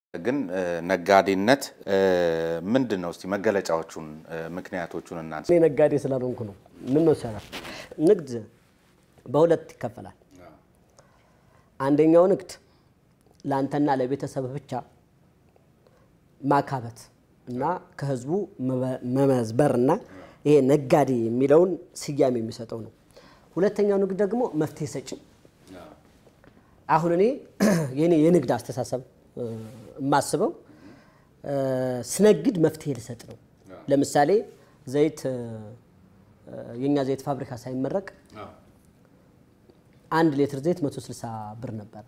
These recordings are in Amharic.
ግን ነጋዴነት ምንድን ነው? እስቲ መገለጫዎቹን ምክንያቶቹን እናንሳ። እኔ ነጋዴ ስላልሆንኩ ነው። ምን መሰለህ፣ ንግድ በሁለት ይከፈላል። አንደኛው ንግድ ለአንተና ለቤተሰብ ብቻ ማካበት እና ከህዝቡ መመዝበር እና ይሄ ነጋዴ የሚለውን ስያሜ የሚሰጠው ነው። ሁለተኛው ንግድ ደግሞ መፍትሄ ሰጪ። አሁን እኔ የኔ የንግድ አስተሳሰብ የማስበው ስነግድ መፍትሄ ልሰጥ ነው። ለምሳሌ ዘይት የእኛ ዘይት ፋብሪካ ሳይመረቅ አንድ ሌትር ዘይት 160 ብር ነበረ።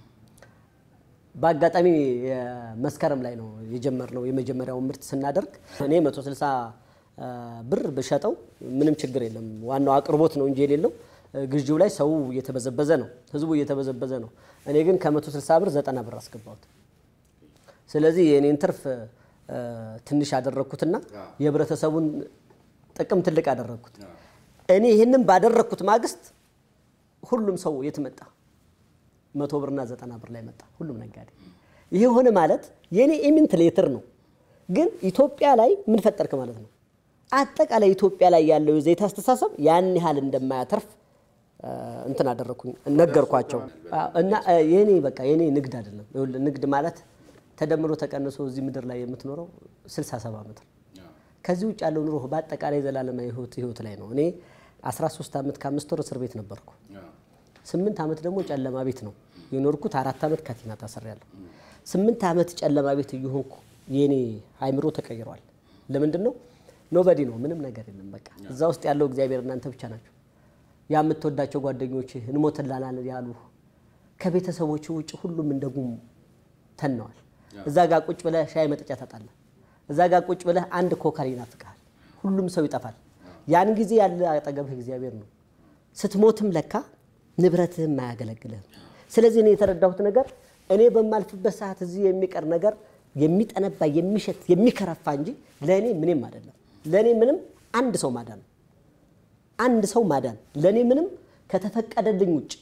በአጋጣሚ መስከረም ላይ ነው የጀመርነው የመጀመሪያውን ምርት ስናደርግ እኔ 160 ብር ብሸጠው ምንም ችግር የለም። ዋናው አቅርቦት ነው እንጂ የሌለው ግዢው ላይ ሰው እየተበዘበዘ ነው፣ ህዝቡ እየተበዘበዘ ነው። እኔ ግን ከ160 ብር 90 ብር አስገባሁት። ስለዚህ የእኔን ትርፍ ትንሽ ያደረግኩትና የህብረተሰቡን ጥቅም ትልቅ ያደረግኩት። እኔ ይህንን ባደረግኩት ማግስት ሁሉም ሰው የት መጣ? መቶ ብርና ዘጠና ብር ላይ መጣ ሁሉም ነጋዴ። ይሄ ሆነ ማለት የኔ ኢሚንት ሌትር ነው፣ ግን ኢትዮጵያ ላይ ምን ፈጠርክ ማለት ነው። አጠቃላይ ኢትዮጵያ ላይ ያለው የዘይት አስተሳሰብ ያን ያህል እንደማያተርፍ እንትን አደረግኩኝ፣ ነገርኳቸው እና የኔ በቃ የኔ ንግድ አይደለም። ይኸውልህ ንግድ ማለት ተደምሮ ተቀንሶ እዚህ ምድር ላይ የምትኖረው 67 ዓመት ነው። ከዚህ ውጭ ያለው ኑሮ በአጠቃላይ ዘላለማዊ ህይወት ህይወት ላይ ነው። እኔ 13 ዓመት ከአምስት ወር እስር ቤት ነበርኩ። ስምንት ዓመት ደግሞ ጨለማ ቤት ነው የኖርኩት። አራት ዓመት ካቲና ታስሬያለሁ። ስምንት ዓመት ጨለማ ቤት እየሆንኩ የኔ አይምሮ ተቀይሯል። ለምንድን ነው? ኖበዲ ነው፣ ምንም ነገር የለም። በቃ እዛ ውስጥ ያለው እግዚአብሔር እናንተ ብቻ ናቸው። ያ የምትወዳቸው ጓደኞች እንሞትላናል ያሉ ከቤተሰቦች ውጭ ሁሉም እንደ ጉም ተነዋል። እዛ ጋር ቁጭ ብለህ ሻይ መጠጫ ታጣለህ። እዛ ጋር ቁጭ ብለህ አንድ ኮከር ይናፍቃል። ሁሉም ሰው ይጠፋል። ያን ጊዜ ያለ አጠገብህ እግዚአብሔር ነው። ስትሞትም ለካ ንብረትህም አያገለግልህም። ስለዚህ እኔ የተረዳሁት ነገር እኔ በማልፍበት ሰዓት እዚህ የሚቀር ነገር የሚጠነባ የሚሸት የሚከረፋ እንጂ ለእኔ ምንም አይደለም። ለእኔ ምንም አንድ ሰው ማዳን ነው። አንድ ሰው ማዳን ለእኔ ምንም ከተፈቀደልኝ ውጭ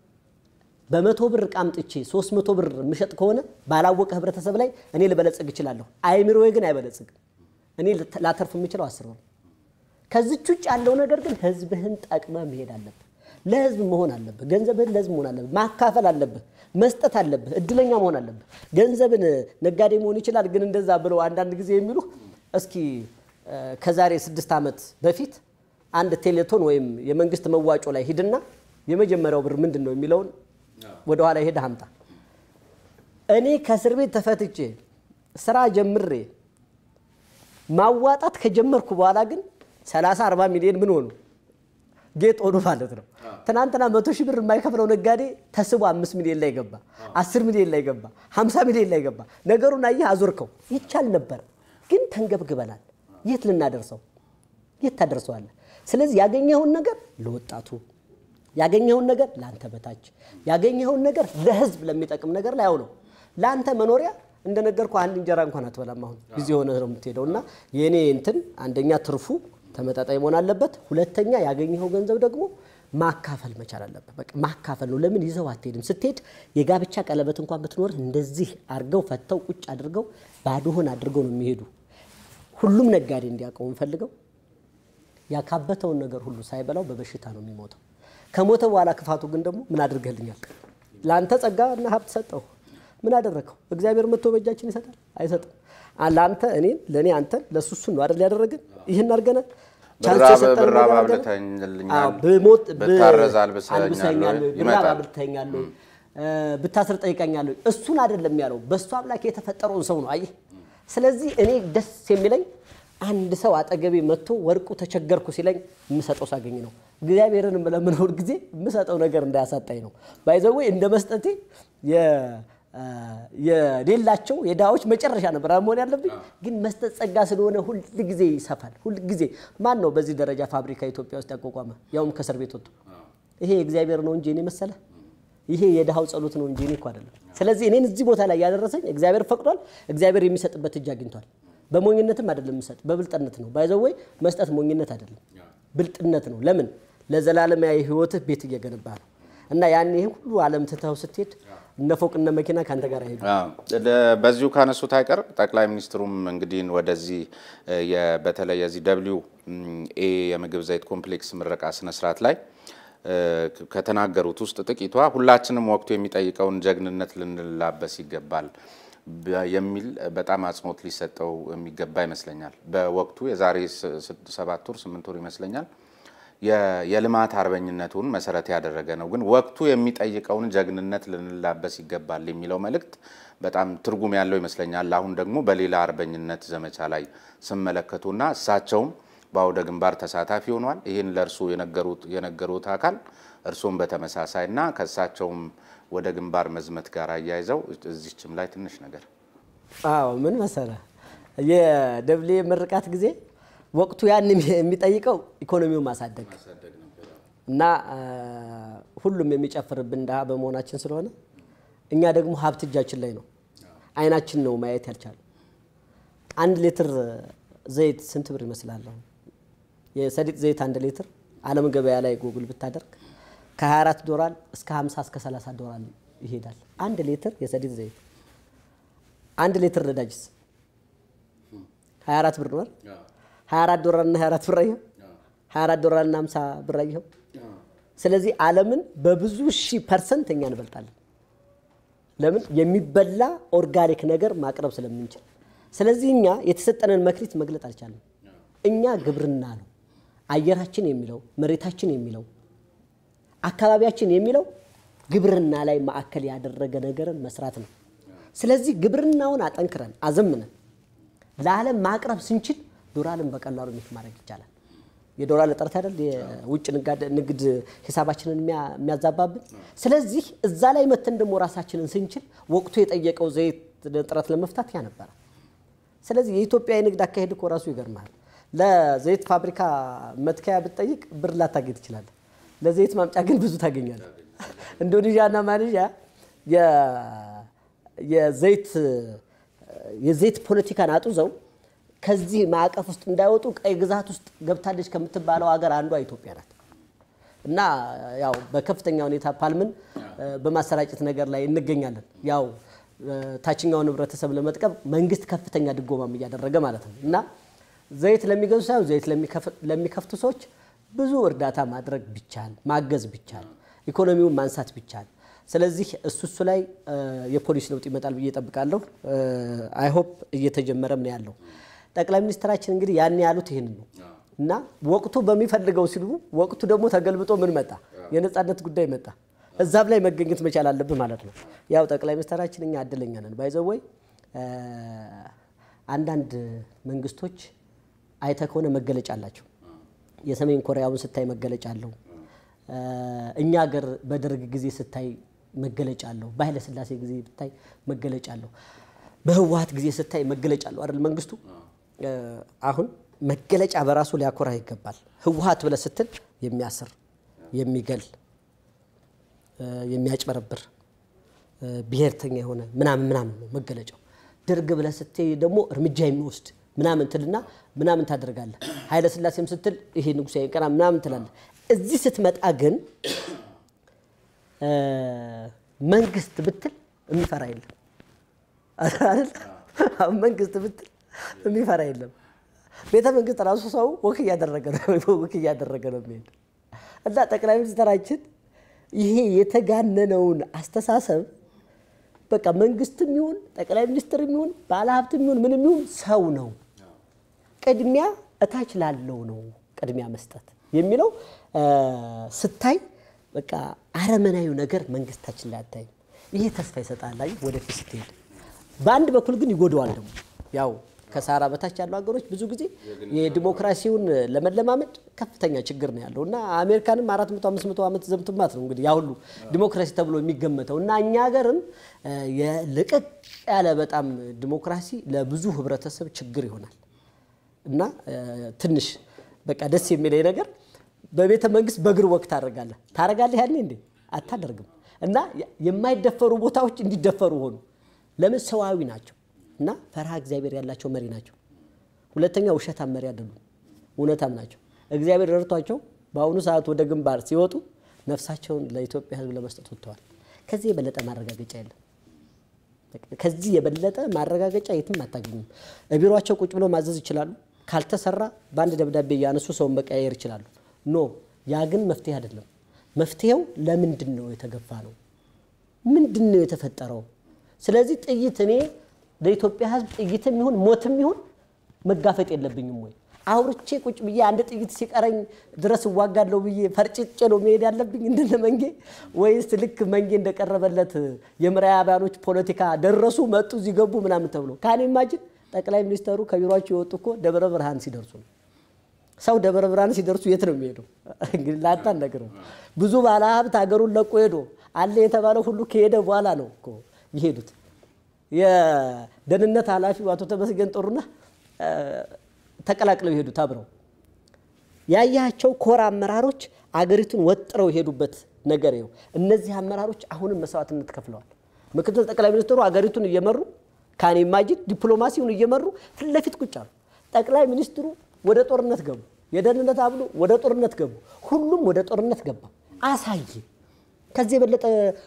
በመቶ ብር ዕቃ አምጥቼ ሶስት መቶ ብር የምሸጥ ከሆነ ባላወቀ ህብረተሰብ ላይ እኔ ልበለጽግ እችላለሁ። አይምሮዬ ግን አይበለጽግም። እኔ ላተርፍ የምችለው አስር ብር። ከዚች ውጭ ያለው ነገር ግን ህዝብህን ጠቅመ መሄድ አለብህ። ለህዝብ መሆን አለብህ። ገንዘብህን ለህዝብ መሆን አለብህ። ማካፈል አለብህ። መስጠት አለብህ። እድለኛ መሆን አለብህ። ገንዘብን ነጋዴ መሆን ይችላል፣ ግን እንደዛ ብለው አንዳንድ ጊዜ የሚሉ እስኪ ከዛሬ ስድስት ዓመት በፊት አንድ ቴሌቶን ወይም የመንግስት መዋጮ ላይ ሂድና የመጀመሪያው ብር ምንድን ነው የሚለውን ወደኋላ ሄደህ አምጣ። እኔ ከእስር ቤት ተፈትቼ ስራ ጀምሬ ማዋጣት ከጀመርኩ በኋላ ግን 30 40 ሚሊዮን ምን ሆኑ ጌጥ ሆኑ ማለት ነው። ትናንትና መቶ ሺህ ብር የማይከፍለው ነጋዴ ተስቦ አምስት ሚሊዮን ላይ ገባ፣ አስር ሚሊዮን ላይ ገባ፣ ሀምሳ ሚሊዮን ላይ ገባ። ነገሩን አየህ አዞርከው። ይቻል ነበር ግን ተንገብግበናል። የት ልናደርሰው? የት ታደርሰዋለህ? ስለዚህ ያገኘኸውን ነገር ለወጣቱ ያገኘኸውን ነገር ለአንተ በታች ያገኘኸውን ነገር ለህዝብ ለሚጠቅም ነገር ላይ አውለው። ለአንተ መኖሪያ እንደነገርኩ አንድ እንጀራ እንኳን አትበላም። አሁን ጊዜ ሆነ ነው የምትሄደው። እና የእኔ እንትን አንደኛ ትርፉ ተመጣጣኝ መሆን አለበት። ሁለተኛ ያገኘኸው ገንዘብ ደግሞ ማካፈል መቻል አለበት። በቃ ማካፈል ነው። ለምን ይዘው አትሄድም? ስትሄድ የጋብቻ ቀለበት እንኳን ብትኖር እንደዚህ አድርገው ፈተው ቁጭ አድርገው ባዶህን አድርገው ነው የሚሄዱ። ሁሉም ነጋዴ እንዲያውቀው እንፈልገው ያካበተውን ነገር ሁሉ ሳይበላው በበሽታ ነው የሚሞተው። ከሞተ በኋላ ክፋቱ ግን ደግሞ ምን አድርገልኛል? ለአንተ ጸጋ እና ሀብት ሰጠው። ምን አደረግከው? እግዚአብሔር መጥቶ በእጃችን ይሰጣል? አይሰጥም። ለአንተ እኔን፣ ለእኔ አንተን፣ ለእሱ እሱን ነው አይደል ያደረገን? ይህን አድርገናል። ብራብ አብልተኛል፣ ብታረዝ አልብሰኛል፣ ብራብ አብልተኛል፣ ብታስር ጠይቀኛል። እሱን አይደለም ያለው፣ በእሱ አምላክ የተፈጠረውን ሰው ነው። አየህ። ስለዚህ እኔ ደስ የሚለኝ አንድ ሰው አጠገቤ መጥቶ ወርቁ ተቸገርኩ ሲለኝ የምሰጠው ሳገኝ ነው። እግዚአብሔርን ለምኖር ጊዜ የምሰጠው ነገር እንዳያሳጣኝ ነው። ባይዘዌ እንደ መስጠቴ የሌላቸው የድሃዎች መጨረሻ ነበር መሆን ያለብኝ። ግን መስጠት ጸጋ ስለሆነ ሁል ጊዜ ይሰፋል። ሁል ጊዜ ማን ነው በዚህ ደረጃ ፋብሪካ ኢትዮጵያ ውስጥ ያቋቋመ? ያውም ከእስር ቤት ወጥቶ። ይሄ እግዚአብሔር ነው እንጂ እኔ መሰለ ይሄ የድሃው ጸሎት ነው እንጂ እኔ እኮ አይደለም። ስለዚህ እኔን እዚህ ቦታ ላይ ያደረሰኝ እግዚአብሔር ፈቅዷል። እግዚአብሔር የሚሰጥበት እጅ አግኝቷል። በሞኝነትም አይደለም የምሰጥ፣ በብልጥነት ነው። ባይዘወይ መስጠት ሞኝነት አይደለም፣ ብልጥነት ነው። ለምን ለዘላለማዊ ህይወትህ ቤት እየገነባ ነው። እና ያን ይህ ሁሉ ዓለም ትተው ስትሄድ እነ ፎቅ እነ መኪና ከአንተ ጋር አይሄዱ። በዚሁ ካነሱት አይቀር ጠቅላይ ሚኒስትሩም እንግዲህ ወደዚህ በተለይ የዚህ ደብሊው ኤ የምግብ ዘይት ኮምፕሌክስ ምረቃ ስነስርዓት ላይ ከተናገሩት ውስጥ ጥቂቷ ሁላችንም ወቅቱ የሚጠይቀውን ጀግንነት ልንላበስ ይገባል የሚል በጣም አጽንኦት ሊሰጠው የሚገባ ይመስለኛል። በወቅቱ የዛሬ ሰባት ወር ስምንት ወር ይመስለኛል የልማት አርበኝነቱን መሰረት ያደረገ ነው። ግን ወቅቱ የሚጠይቀውን ጀግንነት ልንላበስ ይገባል የሚለው መልእክት በጣም ትርጉም ያለው ይመስለኛል። አሁን ደግሞ በሌላ አርበኝነት ዘመቻ ላይ ስመለከቱና እሳቸውም በአውደ ግንባር ተሳታፊ ሆኗል። ይህን ለእርሱ የነገሩት አካል እርሱም በተመሳሳይ እና ከእሳቸውም ወደ ግንባር መዝመት ጋር አያይዘው እዚችም ላይ ትንሽ ነገር አዎ ምን መሰለህ የደብሌ ምርቃት ጊዜ ወቅቱ ያን የሚጠይቀው ኢኮኖሚውን ማሳደግ እና ሁሉም የሚጨፍርብን ድሃ በመሆናችን ስለሆነ እኛ ደግሞ ሀብት እጃችን ላይ ነው። አይናችን ነው ማየት ያልቻለ። አንድ ሊትር ዘይት ስንት ብር ይመስላል? የሰሊጥ ዘይት አንድ ሊትር ዓለም ገበያ ላይ ጎግል ብታደርግ ከ24 ዶላር እስከ 50 እስከ 30 ዶላር ይሄዳል። አንድ ሊትር የሰሊጥ ዘይት። አንድ ሊትር ነዳጅስ 24 ብር ነው። 24 ዶላር እና 24 ብር አየኸው? 24 ዶላር እና 50 ብር አየኸው? ስለዚህ ዓለምን በብዙ ሺህ ፐርሰንት እኛ እንበልጣለን። ለምን? የሚበላ ኦርጋኒክ ነገር ማቅረብ ስለምንችል። ስለዚህ እኛ የተሰጠንን መክሊት መግለጥ አልቻለም። እኛ ግብርና ነው አየራችን የሚለው መሬታችን የሚለው አካባቢያችን የሚለው ግብርና ላይ ማዕከል ያደረገ ነገርን መስራት ነው። ስለዚህ ግብርናውን አጠንክረን አዘምነን ለዓለም ማቅረብ ስንችል ዶላርን በቀላሉ ሚት ማድረግ ይቻላል። የዶላር እጥረት አይደል የውጭ ንግድ ሂሳባችንን የሚያዛባብን። ስለዚህ እዛ ላይ መተን ደግሞ ራሳችንን ስንችል ወቅቱ የጠየቀው ዘይት እጥረት ለመፍታት ያ ነበረ። ስለዚህ የኢትዮጵያ የንግድ አካሄድ እኮ ራሱ ይገርማል። ለዘይት ፋብሪካ መትከያ ብትጠይቅ ብር ላታገኝ ትችላለህ። ለዘይት ማምጫ ግን ብዙ ታገኛለህ። ኢንዶኔዥያ እና ማሌዥያ የዘይት የዘይት ፖለቲካን አጡዘው ከዚህ ማዕቀፍ ውስጥ እንዳይወጡ ቀይ ግዛት ውስጥ ገብታለች ከምትባለው ሀገር አንዷ ኢትዮጵያ ናት። እና ያው በከፍተኛ ሁኔታ ፓልምን በማሰራጨት ነገር ላይ እንገኛለን። ያው ታችኛውን ህብረተሰብ ለመጥቀም መንግስት ከፍተኛ ድጎማም እያደረገ ማለት ነው እና ዘይት ለሚገዙ ሳይሆን ዘይት ለሚከፍቱ ሰዎች ብዙ እርዳታ ማድረግ ቢቻል ማገዝ ቢቻል ኢኮኖሚውን ማንሳት ቢቻል፣ ስለዚህ እሱ እሱ ላይ የፖሊሲ ለውጥ ይመጣል ብዬ እጠብቃለሁ። አይሆፕ እየተጀመረም ነው ያለው። ጠቅላይ ሚኒስትራችን እንግዲህ ያን ያሉት ይህንን ነው እና ወቅቱ በሚፈልገው ሲሉ ወቅቱ ደግሞ ተገልብጦ ምን መጣ? የነፃነት ጉዳይ መጣ። እዛም ላይ መገኘት መቻል አለብህ ማለት ነው። ያው ጠቅላይ ሚኒስትራችን እኛ እድለኛ ነን ባይዘወይ አንዳንድ መንግስቶች አይተ ከሆነ መገለጫ አላቸው። የሰሜን ኮሪያውን ስታይ መገለጫ አለው። እኛ ሀገር በደርግ ጊዜ ስታይ መገለጫ አለው። በኃይለ ሥላሴ ጊዜ ብታይ መገለጫ አለው። በህወሀት ጊዜ ስታይ መገለጫ አለው አይደል? መንግስቱ አሁን መገለጫ በራሱ ሊያኮራ ይገባል። ህወሀት ብለህ ስትል የሚያስር የሚገል የሚያጭበረብር ብሔርተኛ የሆነ ምናምን ምናምን ነው መገለጫው። ደርግ ብለህ ስትይ ደግሞ እርምጃ የሚወስድ ምናምን ትልና ምናምን ታደርጋለህ። ኃይለ ሥላሴም ስትል ይሄ ንጉሣዊ ቀና ምናምን ትላለህ። እዚህ ስትመጣ ግን መንግስት ብትል የሚፈራ የለም። መንግስት ብትል የሚፈራ የለም። ቤተ መንግስት ራሱ ሰው ወክ እያደረገ ነው ወክ እያደረገ ነው የሚሄድ እና ጠቅላይ ሚኒስትራችን ይሄ የተጋነነውን አስተሳሰብ በቃ መንግስትም ይሁን ጠቅላይ ሚኒስትርም ይሁን ባለሀብትም ይሁን ምንም ይሁን ሰው ነው፣ ቅድሚያ እታች ላለው ነው ቅድሚያ መስጠት የሚለው ስታይ በቃ አረመናዊ ነገር መንግስታችን ላይ አታይም። ይሄ ተስፋ ይሰጣል። አየህ ወደፊት ስትሄድ፣ በአንድ በኩል ግን ይጎደዋል ደግሞ ያው ከሳራ በታች ያሉ ሀገሮች ብዙ ጊዜ የዲሞክራሲውን ለመለማመድ ከፍተኛ ችግር ነው ያለው እና አሜሪካንም አራት መቶ አምስት መቶ ዓመት ዘምትማት ነው እንግዲህ ያ ሁሉ ዲሞክራሲ ተብሎ የሚገመተው እና እኛ ሀገርም ልቅቅ ያለ በጣም ዲሞክራሲ ለብዙ ህብረተሰብ ችግር ይሆናል እና ትንሽ በቃ ደስ የሚለኝ ነገር በቤተ መንግስት በእግር ወቅት ታደርጋለህ ታደርጋለህ ያኔ እንዴ አታደርግም እና የማይደፈሩ ቦታዎች እንዲደፈሩ ሆኑ ለምን ሰዋዊ ናቸው እና ፈርሃ እግዚአብሔር ያላቸው መሪ ናቸው። ሁለተኛ ውሸታም መሪ አይደሉም፣ እውነታም ናቸው። እግዚአብሔር ረድቷቸው በአሁኑ ሰዓት ወደ ግንባር ሲወጡ ነፍሳቸውን ለኢትዮጵያ ሕዝብ ለመስጠት ወጥተዋል። ከዚህ የበለጠ ማረጋገጫ የለም። ከዚህ የበለጠ ማረጋገጫ የትም አታገኙም። ቢሮቸው ቁጭ ብለው ማዘዝ ይችላሉ። ካልተሰራ በአንድ ደብዳቤ እያነሱ ሰውን መቀያየር ይችላሉ። ኖ ያ ግን መፍትሄ አይደለም። መፍትሄው ለምንድን ነው የተገፋ ነው? ምንድን ነው የተፈጠረው? ስለዚህ ጥይት እኔ ለኢትዮጵያ ሕዝብ ጥይትም ይሁን ሞትም ይሁን መጋፈጥ የለብኝም ወይ አውርቼ ቁጭ ብዬ አንድ ጥይት ሲቀረኝ ድረስ እዋጋለሁ ብዬ ፈርጭጬ ነው መሄድ ያለብኝ እንደነ መንጌ? ወይስ ልክ መንጌ እንደቀረበለት የምዕራባውያኖች ፖለቲካ ደረሱ መጡ እዚህ ገቡ ምናምን ተብሎ ካኔ ማጅን ጠቅላይ ሚኒስተሩ ከቢሮቸው የወጡ እኮ ደብረ ብርሃን ሲደርሱ ነው። ሰው ደብረ ብርሃን ሲደርሱ የት ነው የሚሄደው? እንግዲህ ላጣን ነገር ብዙ ባለሀብት ሀገሩን ለቆ ሄዶ አለ የተባለው ሁሉ ከሄደ በኋላ ነው እኮ የሄዱት። የደህንነት ኃላፊው አቶ ተመስገን ጥሩነህ ተቀላቅለው የሄዱት አብረው ያያቸው ኮር አመራሮች አገሪቱን ወጥረው የሄዱበት ነገር ይኸው። እነዚህ አመራሮች አሁንም መስዋዕትነት ከፍለዋል። ምክትል ጠቅላይ ሚኒስትሩ አገሪቱን እየመሩ ካኔ ማጅድ ዲፕሎማሲውን እየመሩ ፊት ለፊት ቁጭ አሉ። ጠቅላይ ሚኒስትሩ ወደ ጦርነት ገቡ። የደህንነት አብሎ ወደ ጦርነት ገቡ። ሁሉም ወደ ጦርነት ገባ። አሳየ። ከዚህ የበለጠ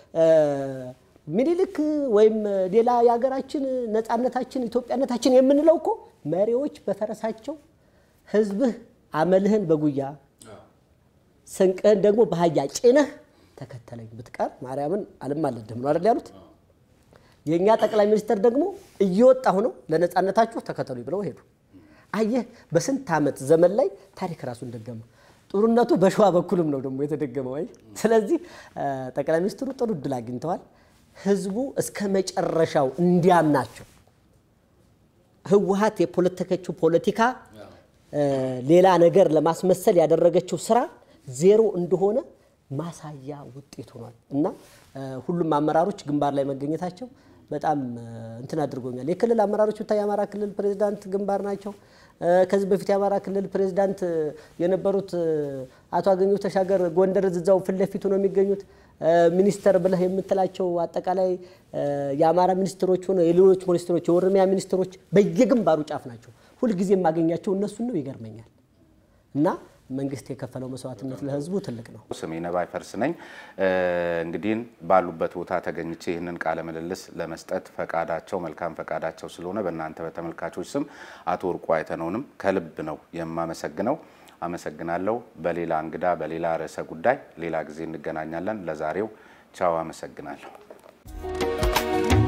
ምኒልክ ወይም ሌላ የሀገራችን ነፃነታችን ኢትዮጵያነታችን የምንለው እኮ መሪዎች በፈረሳቸው ህዝብህ አመልህን በጉያ ስንቅህን ደግሞ በአህያ ጭነህ ተከተለኝ ብትቀር ማርያምን አልማለድህም ነው አይደል ያሉት። የእኛ ጠቅላይ ሚኒስትር ደግሞ እየወጣሁ ነው ለነፃነታችሁ ተከተሉ ብለው ሄዱ። አየህ በስንት ዓመት ዘመን ላይ ታሪክ ራሱን ደገመ። ጦርነቱ በሸዋ በኩልም ነው ደግሞ የተደገመው። አይ ስለዚህ ጠቅላይ ሚኒስትሩ ጥሩ እድል አግኝተዋል። ህዝቡ እስከ መጨረሻው እንዲያምናቸው ህወሓት የፖለቲከችው ፖለቲካ ሌላ ነገር ለማስመሰል ያደረገችው ስራ ዜሮ እንደሆነ ማሳያ ውጤት ሆኗል እና ሁሉም አመራሮች ግንባር ላይ መገኘታቸው በጣም እንትን አድርጎኛል። የክልል አመራሮች ብታይ የአማራ ክልል ፕሬዚዳንት ግንባር ናቸው። ከዚህ በፊት የአማራ ክልል ፕሬዚዳንት የነበሩት አቶ አገኘሁ ተሻገር ጎንደር እዛው ፊት ለፊቱ ነው የሚገኙት። ሚኒስተር ብለህ የምትላቸው አጠቃላይ የአማራ ሚኒስትሮች ሆነ የሌሎች ሚኒስትሮች የኦሮሚያ ሚኒስትሮች በየግንባሩ ጫፍ ናቸው። ሁልጊዜ የማገኛቸው እነሱን ነው። ይገርመኛል እና መንግስት የከፈለው መስዋዕትነት ለህዝቡ ትልቅ ነው። ስሜ ነባይ ፈርስ ነኝ። እንግዲህ ባሉበት ቦታ ተገኝቼ ይህንን ቃለ ምልልስ ለመስጠት ፈቃዳቸው መልካም ፈቃዳቸው ስለሆነ በእናንተ በተመልካቾች ስም አቶ ወርቁ አይተነውንም ከልብ ነው የማመሰግነው። አመሰግናለሁ። በሌላ እንግዳ በሌላ ርዕሰ ጉዳይ ሌላ ጊዜ እንገናኛለን። ለዛሬው ቻው፣ አመሰግናለሁ።